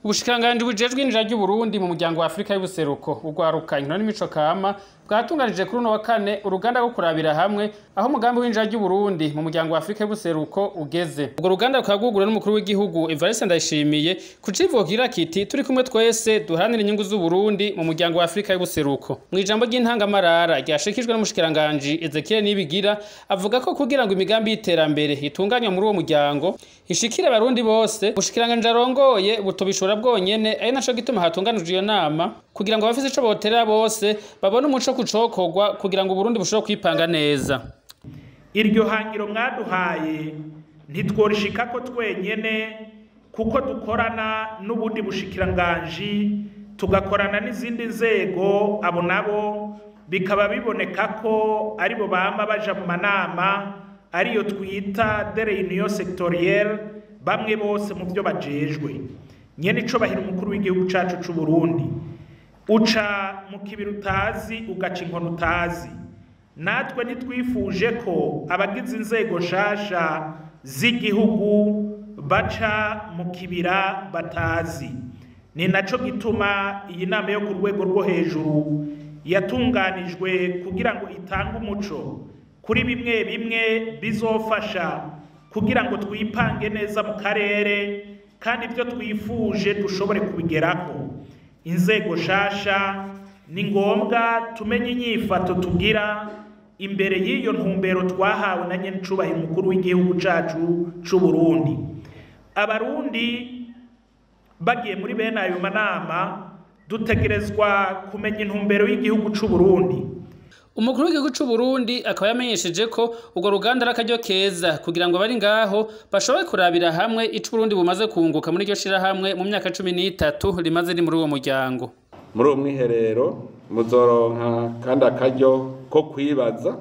ubushikiranganji bujejwe injira ry'uburundi mu muryango wa afurika y'ubuseruko urwaruka inkino n'imico kama bwatunganije kuri uno wa kane uruganda rwo kurabira hamwe aho umugambi w'injira ry'uburundi mu muryango wa afurika y'ubuseruko ugeze urwo ruganda rukaba rwugurura n'umukuru w'igihugu evariste ndayishimiye ku civugo kigira kiti turi kumwe twese duharanira inyungu z'uburundi mu muryango wa afurika y'ubuseruko mu ijambo ry'intangamarara ryashikijwe n'umushikiranganji ezekiel nibigira avuga ko kugira ngo imigambi y'iterambere itunganywa muri uwo muryango ishikire abarundi bose ubushikiranganji arongoye butobishora bwonyene ari naco gituma hatunganijwe iyo nama kugira ngo abafise ico boterera bose babone umuco kucokorwa kugira ngo uburundi bushobore kwipanga neza iryo hangiro mwaduhaye ntitworishikako twenyene kuko dukorana n'ubundi bushikiranganji tugakorana n'izindi nzego abo nabo bikaba biboneka ko aribo bama baja mu manama ariyo twita de reunion sectorielle bamwe bose mu byo bajejwe nyene ico bahira umukuru w'igihugu cacu c'u Burundi uca mu kibiri utazi ugaca inkono utazi natwe ntitwifuje ko abagize inzego nshasha z'igihugu baca mu kibira batazi ni naco gituma iyi nama yo ku rwego rwo hejuru yatunganijwe kugira ngo itange umuco kuri bimwe bimwe bizofasha kugira ngo twipange neza mu karere kandi ibyo twifuje dushobore kubigeraho inzego shasha ni ngombwa tumenye inyifato tugira imbere y'iyo ntumbero twahawe na nyencubahiro umukuru w'igihugu cacu c'u Burundi abarundi bagiye muri bene ayo manama dutegerezwa kumenya intumbero y'igihugu c'u Burundi umukuru w'igihugu c'u Burundi akaba yamenyesheje ko urwo ruganda ari akaryo keza kugira ngo bari ngaho bashobore kurabira hamwe ico Burundi bumaze kunguka muri iryo shirahamwe mu myaka cumi n'itatu rimaze ri muri uwo muryango muri uwo mwiherero muzoronka kandi akaryo ko kwibaza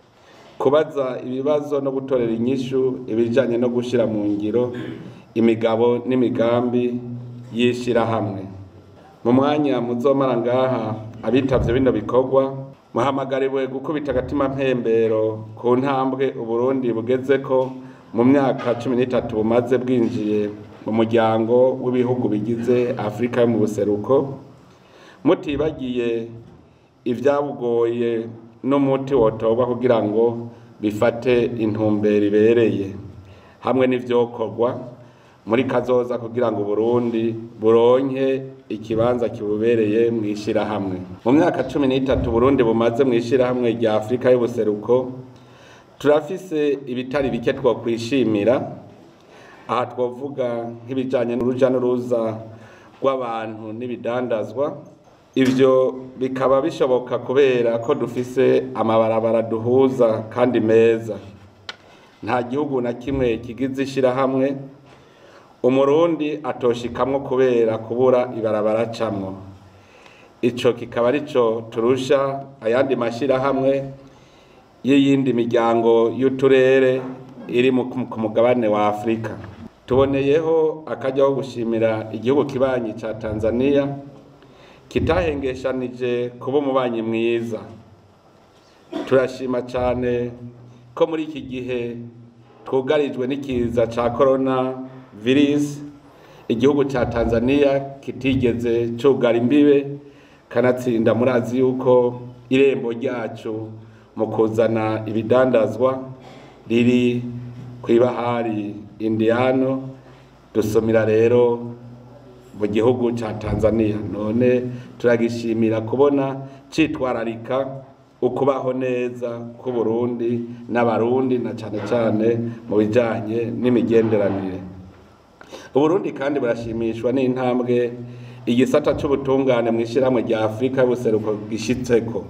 kubaza ibibazo no gutorera inyishu ibijanye no gushira mu ngiro imigabo n'imigambi y'ishirahamwe mu mwanya muzomara ngaha abitavye bino bikorwa muhamagariwe gukubita agatima mpembero ku ntambwe uburundi bugezeko mu myaka cumi n'itatu bumaze bwinjiye mu muryango w'ibihugu bigize afurika yo mu buseruko mutibagiye ibyabugoye n'umuti wotorwa kugira ngo bifate intumbero ibereye hamwe n'ivyokorwa muri kazoza kugira ngo Burundi buronke ikibanza kibubereye mu ishirahamwe mu myaka cumi n'itatu Burundi bumaze mu ishirahamwe rya Afurika y'ubuseruko turafise ibitari bike twokwishimira aha twovuga nk'ibijanye n'uruja n'uruza rw'abantu n'ibidandazwa ivyo bikaba bishoboka kubera ko dufise amabarabara duhuza kandi meza nta gihugu na kimwe kigize ishirahamwe umurundi atoshikamwo kubera kubura ibarabara camwo ico kikaba arico turusha ayandi mashirahamwe y'iyindi miryango y'uturere iri ku mugabane wa afurika tuboneyeho akaryo ko gushimira igihugu kibanyi ca tanzania kitahengeshanije kuba umubanyi mwiza turashima cane ko muri iki gihe twugarijwe n'ikiza ca corona virus igihugu ca Tanzania kitigeze cugara imbibe kanatsinda murazi yuko irembo ryacu mu kuzana ibidandazwa riri kw'ibahari Indiano dusomira rero mu gihugu ca Tanzania none turagishimira kubona citwararika ukubaho neza ku Burundi n'abarundi na cane cane mu bijanye n'imigenderanire uburundi kandi burashimishwa n'intambwe igisata c'ubutungane mu ishirahamwe rya afurika y'ubuseruko gishitseko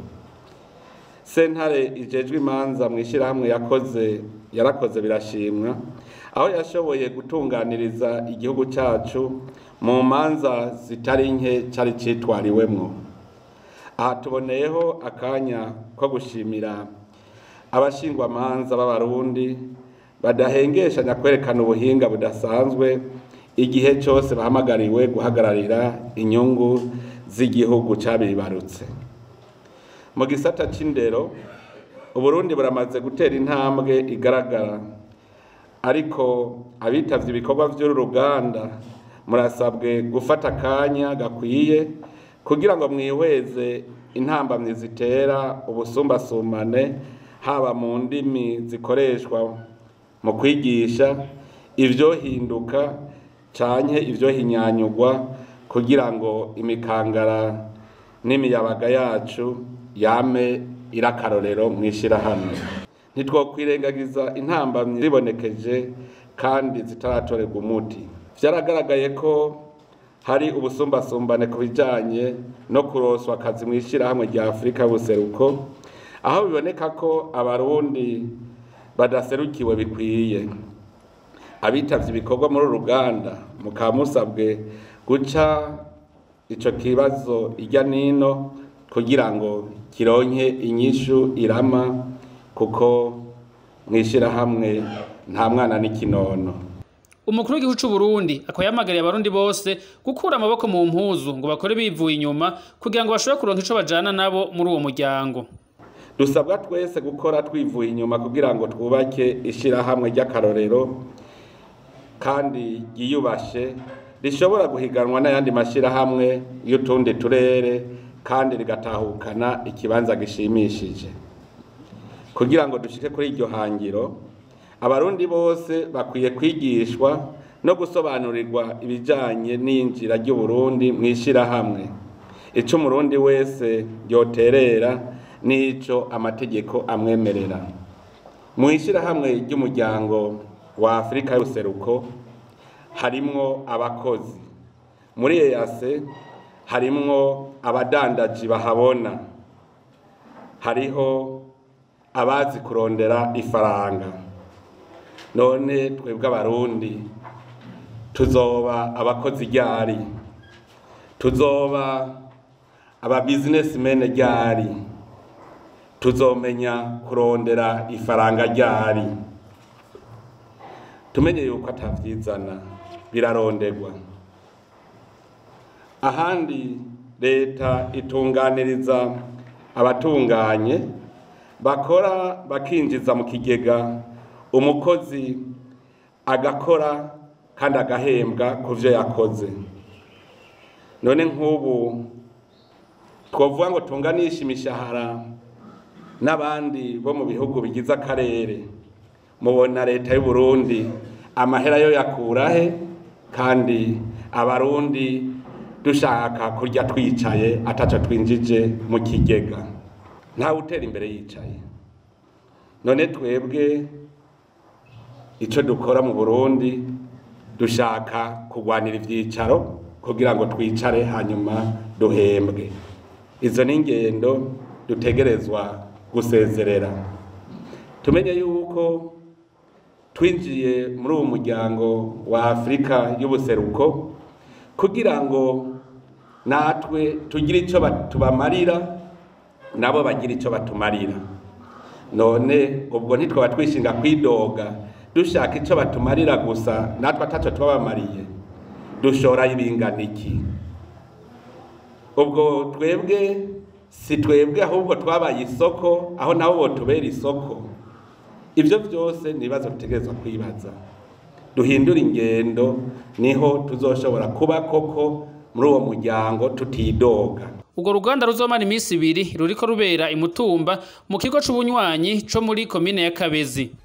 sentare ijejwe imanza mu ishirahamwe yakoze yarakoze birashimwa aho yashoboye gutunganiriza igihugu cacu mu manza zitari nke cari citwariwemwo aha tuboneyeho akanya ko gushimira abashingwamanza b'abarundi badahengeshanya kwerekana ubuhinga budasanzwe igihe cyose bahamagariwe guhagararira inyungu z'igihugu cabibarutse mu gisata c'indero uburundi buramaze gutera intambwe igaragara ariko abitavye ibikorwa vy'uru ruganda murasabwe gufata akanya gakwiye kugira ngo mwihweze intambamyi zitera ubusumbasumbane haba mu ndimi zikoreshwa mu kwigisha ivyohinduka canke ivyohinyanyugwa kugira ngo imikangara n'imiyabaga yacu yame irakarorero mw'ishirahamwe ntitwokwirengagiza intambamyi zibonekeje kandi zitaratorerwa umuti vyaragaragaye ko hari ubusumbasumbane ku bijanye no kuroswa akazi mw'ishirahamwe rya afurika y'ubuseruko aho biboneka ko abarundi badaserukiwe bikwiye abitavye ibikorwa muri uru ruganda mukaba musabwe guca ico kibazo irya nino kugira ngo kironke inyishu irama kuko mw'ishirahamwe nta mwana n'ikinono umukuru w'igihugu c'u Burundi akaba yamagariye abarundi bose gukura amaboko mu mpuzu ngo bakore bivuye inyuma kugira ngo bashobore kuronka ico bajana nabo muri uwo muryango dusabwa twese gukora twivuye inyuma kugira ngo twubake ishirahamwe ry'akarorero kandi ryiyubashe rishobora guhiganwa n'ayandi mashirahamwe y'utundi turere kandi rigatahukana ikibanza gishimishije kugira ngo dushike kuri iryo hangiro abarundi bose bakwiye kwigishwa no gusobanurirwa ibijanye n'injira ry'uburundi mw'ishirahamwe ico umurundi wese yoterera n'ico amategeko amwemerera mw'ishirahamwe ry'umuryango wa afurika y'ubuseruko harimwo abakozi muri eyase harimwo abadandaji bahabona hariho abazi kurondera ifaranga none twebwe abarundi tuzoba abakozi ryari tuzoba aba businessmen ryari tuzomenya kurondera ifaranga ryari tumenye yuko atavyizana biraronderwa ahandi leta itunganiriza abatunganye bakora bakinjiza mu kigega umukozi agakora kandi agahembwa ku byo yakoze none nk'ubu twavuga ngo tunganishe imishahara n'abandi bo mu bihugu bigize akarere mubona leta y'u Burundi amahera yo yakurahe kandi abarundi dushaka kurya twicaye ataco twinjije mu kigega ntawe utera imbere yicaye none twebwe icyo dukora mu burundi dushaka kurwanira ibyicaro kugira ngo twicare hanyuma duhembwe izo ni ingendo dutegerezwa gusezerera tumenye yuko twinjiye muri uwo muryango wa afurika y'ubuseruko kugira ngo natwe tugire icyo tubamarira nabo bagira icyo batumarira none ubwo ntitwaba twishinga kwidoga dushaka icyo batumarira gusa natwe atacyo tubabamariye dushora ibingana iki ubwo twebwe si twebwe ahubwo twabaye isoko aho nabo bo tubera isoko ibyo byose ni ibibazo dutegerezwa kwibaza duhindura ingendo niho tuzoshobora kuba koko muri uwo muryango tutidoga urwo ruganda ruzomara iminsi ibiri ruriko rubera imutumba mu kigo c'ubunywanyi co muri komine ya kabezi